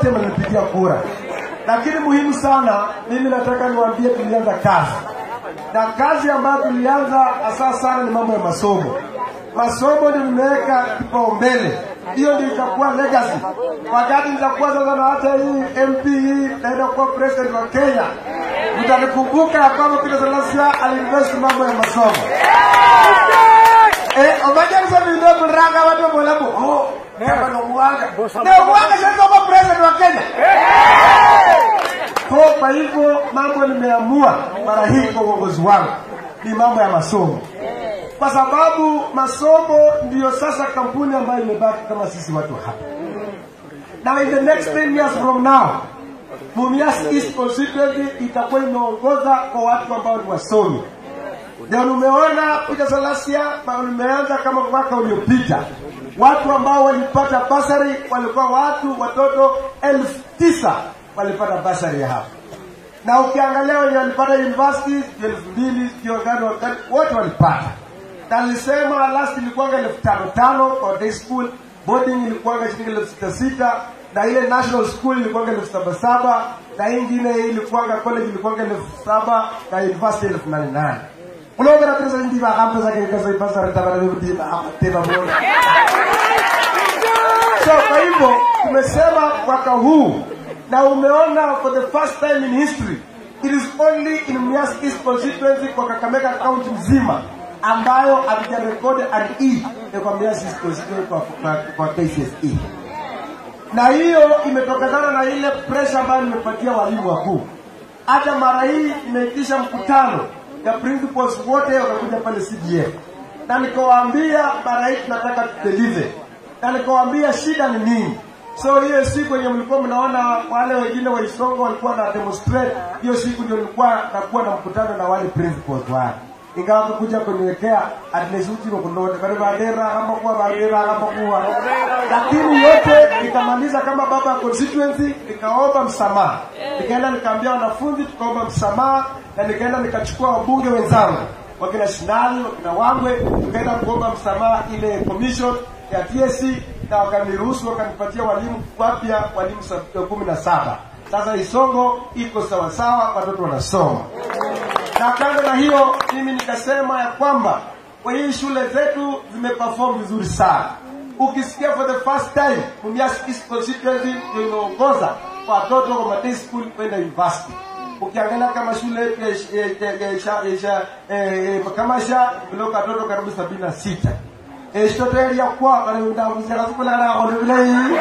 wote mlinipigia kura, lakini muhimu sana, mimi nataka niwaambie, tulianza kazi na kazi ambayo tulianza hasa sana ni mambo ya masomo. Masomo ndio nimeweka kipaumbele, hiyo ndio itakuwa legacy. Wakati nitakuwa sasa na hata hii MP hii naenda kuwa president wa Kenya, mtanikumbuka ya kwamba Peter Salasya aliinvest mambo ya masomo. Eh, omaja nisa vindo mranga watu molabu. Oh, kama no mwanga. Na mwanga sasa kwa president wa Kenya. Kwa kwa hivyo mambo nimeamua mara hii kwa uongozi wangu ni mambo ya masomo, kwa sababu masomo ndiyo sasa kampuni ambayo imebaki kama sisi watu hapa. Now in the next 10 years from now, Mumias East constituency itakuwa imeongoza kwa watu ambao ni wasomi. Ndio umeona Peter Salasya umeanza kama mwaka uliopita, watu ambao walipata basari walikuwa watu watoto elfu tisa walipata basari ya hapa, na ukiangalia wenye walipata university elfu mbili kiongano wote walipata, na nilisema last ilikuwanga elfu tano tano kwa day school, boarding ilikuwanga shilingi elfu sita sita na ile national school ilikuwanga elfu saba saba na hii ingine ilikuwanga college ilikuwanga elfu saba na university elfu nane nane kulobera pesa ndi bakampesa kekesa ipasari tabara bibudi teba bona so kwa hivyo tumesema mwaka huu na umeona for the first time in history it is only in Mumias East constituency kwa Kakamega county mzima ambayo hatujarekodi an E kwa Mumias East constituency kwa, kwa, kwa KCSE na hiyo imetokana na ile pressure ambayo nimepatia walimu wakuu. Hata mara hii nimeitisha mkutano ya principals wote wakakuja pale CDF, na nikawaambia mara hii tunataka tudeliver, na nikawaambia shida ni nini. So hiyo siku yenye mlikuwa mnaona wale wengine wa Isongo walikuwa na demonstrate, hiyo siku ndio nilikuwa nakuwa na mkutano na wale principals wale ingawa kuja kuniwekea at least uti kundote bali badera kama kuwa badera kama kuwa lakini yote nikamaliza kama baba ya constituency nikaomba msamaha nikaenda nikaambia wanafunzi tukaomba msamaha na nikaenda nikachukua wabunge wenzangu wakina Shinali wakina Wangwe tukaenda kuomba msamaha ile commission ya TSC na wakaniruhusu wakanipatia walimu wapya walimu kumi na saba sasa Isongo iko sawasawa watoto wanasoma na kando na hiyo mimi nikasema ya kwamba kwa hii shule zetu zimeperform vizuri sana ukisikia for the first time Mumias East constituency ndio imeongoza kwa watoto kwa maday school kwenda university ukiangalia kama shule yetu kama sha imeloka watoto karibu sabini na sita eshitoteria kwa kanendavuzekasukulana olevulei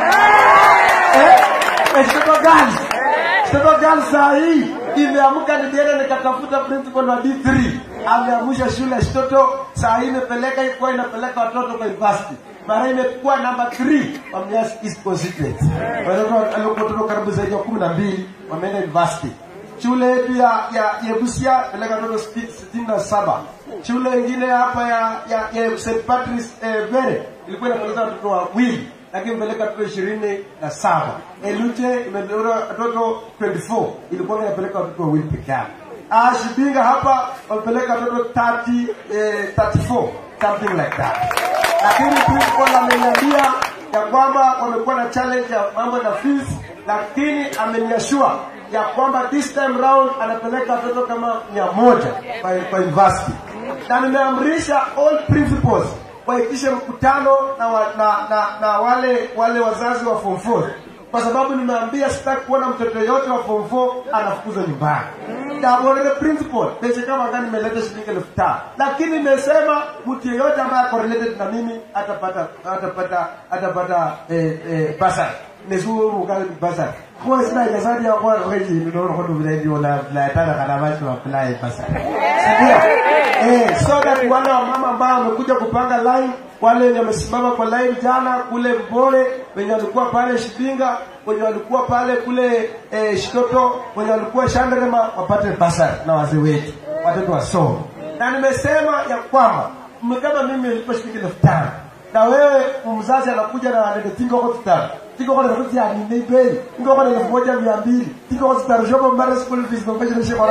eshitoto gani Sasa gani saa hii imeamka nilienda nikatafuta principal wa D3 ameamsha shule ya Shitoto saa hii imepeleka ikuwa inapeleka watoto kwa university mara imekuwa namba 3 wa Mumias East constituency watoto watoto karibu zaidi ya 12 wameenda university shule yetu ya ya ya Busia peleka watoto sitini na saba shule ingine hapa ya ya, ya St Patrick's eh, Vere ilikuwa inapeleka watoto wawili lakini imepeleka watoto ishirini na saba Elute imepeleka watoto 24 ilikuwa inapeleka watoto wawili peke yake Ah, Shibinga hapa wamepeleka watoto 30 eh, 34 something like that lakini principal ameniambia ya kwamba wamekuwa na challenge ya mambo na fees lakini ameniashua ya kwamba this time round anapeleka watoto kama mia moja kwa, kwa university na nimeamrisha all principals waitishe mkutano na, wa, na, na, na wale wale wazazi wa form 4 kwa sababu nimeambia sitaki kuona mtoto yote wa form 4 anafukuzwa nyumbani tabolele principal pesa kama gani nimeleta shilingi elfu tano lakini nimesema mtu yeyote ambaye ako related na mimi atapata atapata atapata eh, eh, basari nesuwo ka basari ko sina ka sadi ya kwa reji ni don ko dubile di wala la tana kana bashi wa apply basari ndio eh so that wale wa mama ambao wamekuja kupanga line wale wenye wamesimama kwa line jana kule Mbore wenye walikuwa pale Shibinga wenye walikuwa pale kule eh, Shitoto wenye walikuwa Shanderema wapate basari na wazee wetu watoto wasome na nimesema ya kwamba kama mimi nilipo shilingi elfu tano na wewe mzazi anakuja na nende tingo kwa tutano tingo kwa nafasi ya ni bei tingo kwa elfu moja mia mbili tingo kwa tutano shopo mbare school fees kwa mbele nishe kwa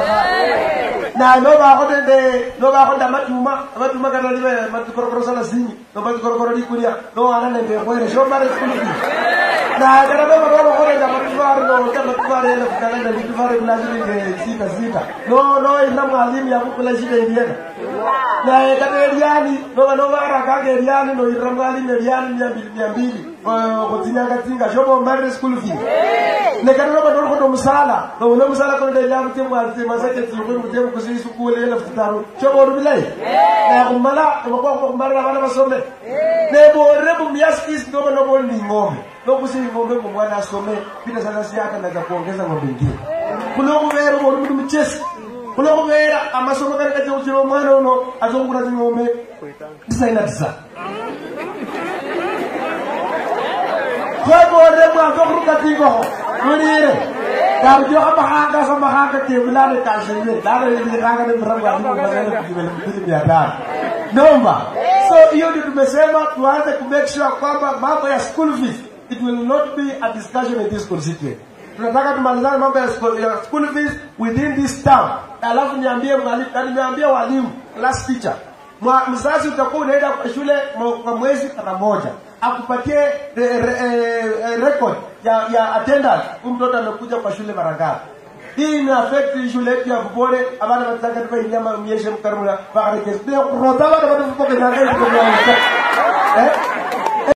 na no ba ko nende no ba ko ndama tuma amatuma kana libe matukorokoro sana sinyi no matukorokoro di kulia no ana nende kwa ile shopo mbare school fees na kana ba ba ko nende amatuma enda litufare kula shilingi sita sita no no ina mwalimu ya kukula shida ilienda na kata eriani no no bara kage eriani no ira mwalimu eriani mia mbili mia mbili kuzinyanga tinga shobo mbare school fee ne kana no badoro kodo musala no no musala ko de yamu te mwazi masake ti ko mute ko sisi sukule ele futaro shobo rubilai na kumala ko ko ko mbara bana basome ne bo rebu mias is no no bo ni ngombe no kusi ngombe mo mwana asome pita sana siaka na za kuongeza ngombe ngine kulo kubera bo rubu mchesi kulo kubera amasomo kali kati uchiro mwana uno azongura ngombe tisaina tisa kwegore mwanzo kuruka tingoho mulire kabjo amahanga sa mahanga ke bulane kashire dare ni ranga ni mranga ni mbele kujibele mbili mia tano nomba so hiyo ndio tumesema tuanze ku make sure kwamba mambo ya school fees it will not be a discussion in this constituency tunataka tumalizane mambo ya school, ya school fees within this town alafu niambie mwalimu na nimeambia walimu class teacher Mwa, mzazi utakuwa unaenda kwa shule mwa- kwa mwezi mara moja akupatie re, re, eh, record ya, ya attendance huyu mtoto amekuja kwa shule mara ngapi hii ina affect shule yetu ya Bubore abana bataka tupa inyama myeshe mkarmula bakare kesi ndio kurota bana bana fuko kana ngai eh